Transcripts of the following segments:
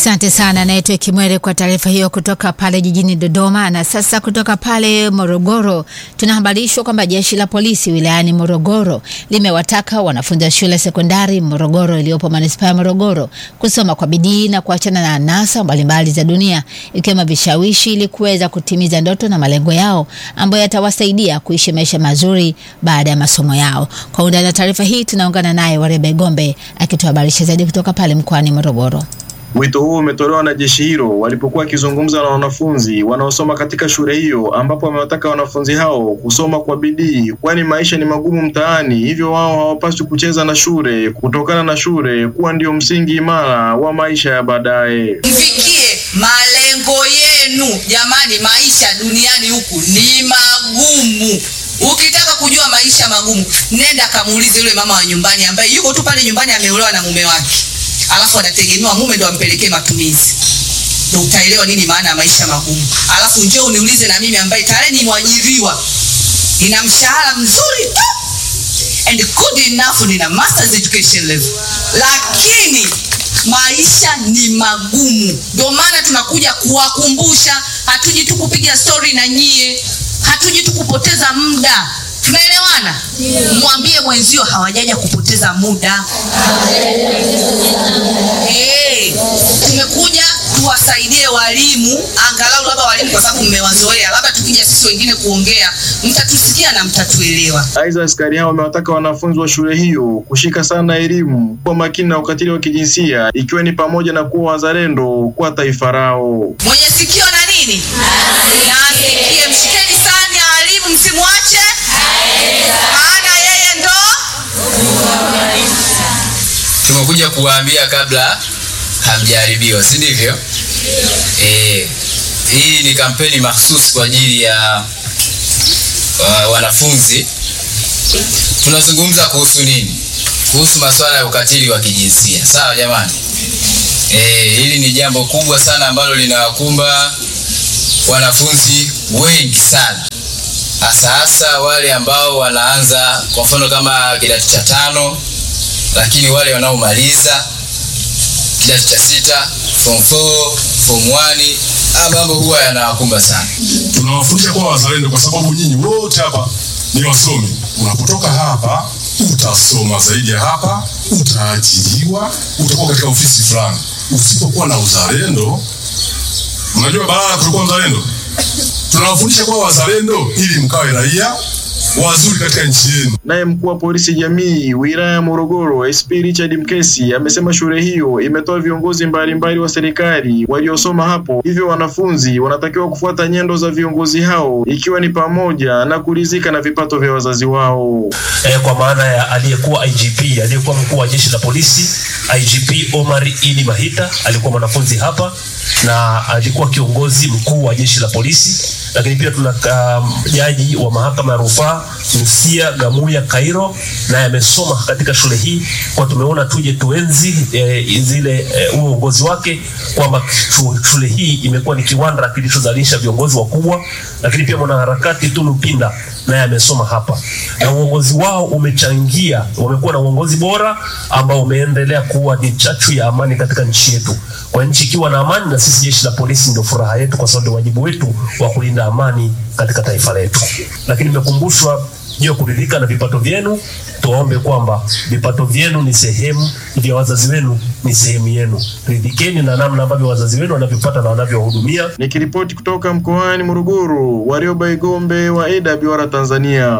Asante sana naitwa Kimwere kwa taarifa hiyo kutoka pale jijini Dodoma. Na sasa kutoka pale Morogoro tunahabarishwa kwamba jeshi la polisi wilayani Morogoro limewataka wanafunzi wa shule sekondari Morogoro iliyopo manispaa ya Morogoro kusoma kwa bidii na kuachana na anasa mbalimbali za dunia ikiwemo vishawishi ili kuweza kutimiza ndoto na malengo yao ambayo yatawasaidia kuishi maisha mazuri baada ya masomo yao. Kwa undani wa taarifa hii tunaungana naye Warebe Gombe akituhabarisha zaidi kutoka pale mkoani Morogoro. Wito huo umetolewa na jeshi hilo walipokuwa wakizungumza na wanafunzi wanaosoma katika shule hiyo, ambapo wamewataka wanafunzi hao kusoma kwa bidii, kwani maisha ni magumu mtaani, hivyo wao hawapaswi kucheza na shule, kutokana na shule kuwa ndio msingi imara wa maisha ya baadaye. Mfikie malengo yenu jamani, maisha duniani huku ni magumu. Ukitaka kujua maisha magumu, nenda kamuulize yule mama wa nyumbani ambaye yuko tu pale nyumbani, ameolewa na mume wake alafu anategemewa mume ndo ampelekee matumizi, ndo utaelewa nini maana ya maisha magumu. Alafu njoo uniulize na mimi ambaye tayari ni mwajiriwa, nina mshahara mzuri tu and good enough, nina masters education level, lakini maisha ni magumu. Ndio maana tunakuja kuwakumbusha, hatuji tu kupiga stori na nyie, hatuji tu kupoteza muda Tunaelewana? Mwambie mwenzio hawajaja kupoteza muda. Hey, tumekuja tuwasaidie walimu, angalau labda walimu, kwa sababu mmewazoea, labda tukija sisi wengine kuongea mtatusikia na mtatuelewa. Aidha, askari hao wamewataka wanafunzi wa shule hiyo kushika sana elimu, kuwa makini na ukatili wa kijinsia, ikiwa ni pamoja na kuwa wazalendo kwa taifa lao. Mwenye sikio na nini na asikie, mshikeni sana walimu, msimwache maana yeye ndo tumekuja kuwaambia kabla hamjaharibiwa, si ndivyo? Eh, hii ni kampeni mahsusi kwa ajili ya uh, wanafunzi. Tunazungumza kuhusu nini? Kuhusu masuala ya ukatili wa kijinsia, sawa jamani? Eh, hili ni jambo kubwa sana ambalo linawakumba wanafunzi wengi sana hasa hasa wale ambao wanaanza kwa mfano kama kidato cha tano, lakini wale wanaomaliza kidato cha sita, form 4, form 1, haya mambo huwa yanawakumba sana. Tunawafundisha kuwa wazalendo kwa sababu nyinyi wote hapa ni wasomi. Unapotoka hapa utasoma zaidi ya hapa, utaajiriwa, utakuwa katika ofisi fulani. Usipokuwa na uzalendo, unajua balaa kutokuwa mzalendo tunawafundisha kuwa wazalendo ili mkawe raia wazuri katika nchi yenu. Naye mkuu wa polisi jamii wilaya ya Morogoro SP Richard Mkesi amesema shule hiyo imetoa viongozi mbalimbali wa serikali waliosoma hapo, hivyo wanafunzi wanatakiwa kufuata nyendo za viongozi hao, ikiwa ni pamoja na kuridhika na vipato vya wazazi wao. E, kwa maana ya aliyekuwa IGP aliyekuwa mkuu wa jeshi la polisi IGP Omar Idi Mahita alikuwa mwanafunzi hapa na alikuwa kiongozi mkuu wa jeshi la polisi, lakini pia tuna um, jaji wa mahakama ya rufaa Lucia Gamuya Kairo, naye amesoma katika shule hii, kwa tumeona tuje tuenzi e, zile huo e, uongozi wake kwamba shule hii imekuwa ni kiwanda kilichozalisha viongozi wakubwa, lakini pia mwanaharakati Tunu Pinda naye amesoma hapa, na uongozi wao umechangia, wamekuwa na uongozi bora ambao umeendelea kuwa ni chachu ya amani katika nchi yetu. Kwa nchi ikiwa na amani, na sisi jeshi la polisi ndio furaha yetu, kwa sababu ndio wajibu wetu wa kulinda amani katika taifa letu. Lakini nimekumbushwa juu ya kuridhika na vipato vyenu. Tuwaombe kwamba vipato vyenu ni sehemu vya wazazi wenu, ni sehemu yenu. Ridhikeni na namna ambavyo wazazi wenu wanavyopata na wanavyowahudumia. Nikiripoti kutoka mkoani Morogoro, Warioba Igombe wa AWR Tanzania.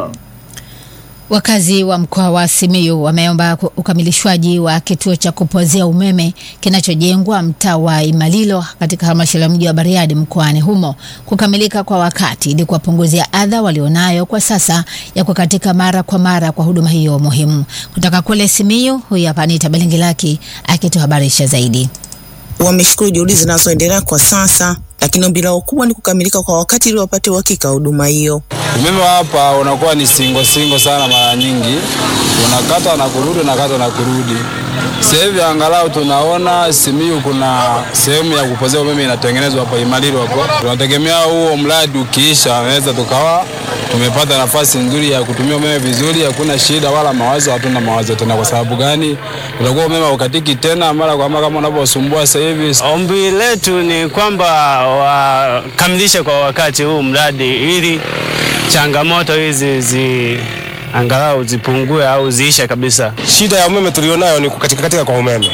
Wakazi wa mkoa wa Simiyu wameomba ukamilishwaji wa kituo cha kupozea umeme kinachojengwa mtaa wa Imalilo katika halmashauri ya mji wa Bariadi mkoani humo kukamilika kwa wakati ili kuwapunguzia adha walionayo kwa sasa ya kukatika mara kwa mara kwa huduma hiyo muhimu. Kutoka kule Simiyu, huyu hapa Anita Belengilaki akituhabarisha zaidi. Wameshukuru juhudi zinazoendelea kwa sasa, lakini ombi lao kubwa ni kukamilika kwa wakati ili wapate uhakika wa huduma hiyo. Umeme hapa unakuwa ni singo singo sana, mara nyingi unakata na kurudi, unakata na kurudi. Sasa hivi angalau tunaona Simiyu kuna sehemu ya kupozea umeme inatengenezwa hapo Imalilo hapo. Tunategemea huo mradi ukiisha, naweza tukawa tumepata nafasi nzuri ya kutumia umeme vizuri, hakuna shida wala mawazo, hatuna mawazo tena. Kwa sababu gani? Utakuwa umeme ukatiki tena mara kwa mara kama unavyosumbua sasa hivi. Ombi letu ni kwamba wakamilishe kwa wakati huu mradi ili changamoto hizi zi angalau zipungue au ziishe kabisa. Shida ya umeme tulionayo ni kukatika katika kwa umeme.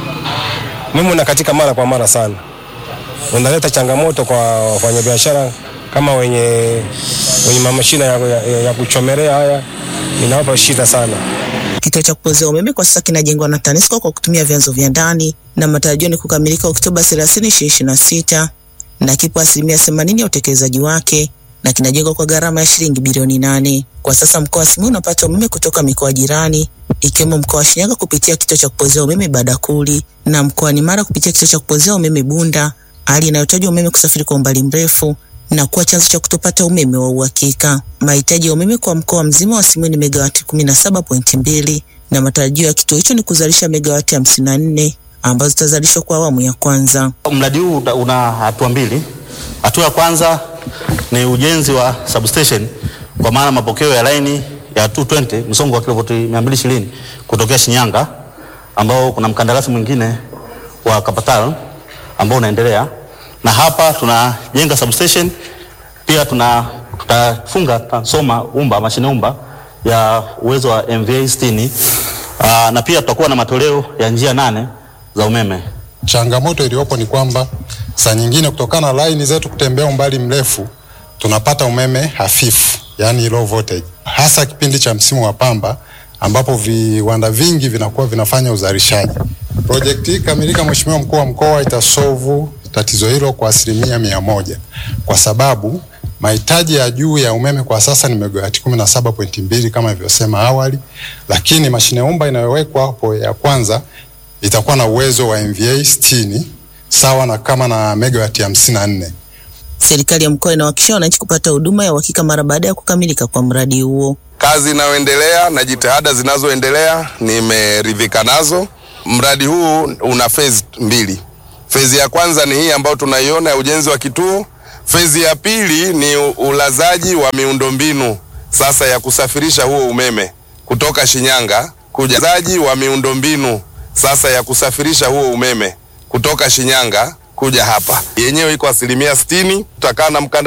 Umeme unakatika mara kwa mara sana, unaleta changamoto kwa wafanyabiashara kama wenye wenye mamashina ya, ya, ya kuchomelea haya, inawapa shida sana. Kituo cha kupozea umeme kwa sasa kinajengwa na TANESCO kwa kutumia vyanzo vya ndani na matarajio ni kukamilika Oktoba 30, 2026 na kipo asilimia 80 ya utekelezaji wake na kinajengwa kwa gharama ya shilingi bilioni nane. Kwa sasa mkoa wa Simiyu unapata umeme kutoka mikoa jirani ikiwemo mkoa wa Shinyanga kupitia kituo cha kupozea umeme Badakuli na mkoani Mara kupitia kituo cha kupozea umeme Bunda, hali inayotajwa umeme kusafiri kwa umbali mrefu na kuwa chanzo cha kutopata umeme wa uhakika. Mahitaji ya umeme kwa mkoa mzima wa Simiyu ni megawati 17.2 na matarajio ya kituo hicho ni kuzalisha megawati 54 ambazo zitazalishwa kwa awamu ya kwanza. Mradi huu una- una hatua mbili. Hatua ya kwanza ni ujenzi wa substation kwa maana mapokeo ya laini ya 220 msongo wa kilovoti 220 kutokea Shinyanga, ambao kuna mkandarasi mwingine wa Kapatal ambao unaendelea, na hapa tunajenga substation pia tuna tutafunga transformer umba mashine umba ya uwezo wa MVA 60 aa, na pia tutakuwa na matoleo ya njia nane za umeme. Changamoto iliyopo ni kwamba saa nyingine kutokana na laini zetu kutembea umbali mrefu tunapata umeme hafifu, yani low voltage, hasa kipindi cha msimu wa pamba ambapo viwanda vingi vinakuwa vinafanya uzalishaji. Projekti hii kamilika, Mheshimiwa Mkuu wa Mkoa, itasolvu tatizo hilo kwa asilimia mia moja kwa sababu mahitaji ya juu ya umeme kwa sasa ni megawati 17.2 kama ilivyosema awali, lakini mashine umba inayowekwa hapo ya kwanza itakuwa na uwezo wa MVA 60 sawa na kama na megawati 54. Serikali ya mkoa inawahakikishia wananchi kupata huduma ya uhakika mara baada ya kukamilika kwa mradi huo. Kazi inayoendelea na jitihada zinazoendelea nimeridhika nazo. Mradi huu una phase mbili. Phase ya kwanza ni hii ambayo tunaiona ya ujenzi wa kituo. Phase ya pili ni u- ulazaji wa miundombinu sasa ya kusafirisha huo umeme kutoka Shinyanga kuja zaji wa miundombinu sasa ya kusafirisha huo umeme kutoka Shinyanga kuja hapa. Yenyewe iko asilimia sitini. Tutakaa na mkanda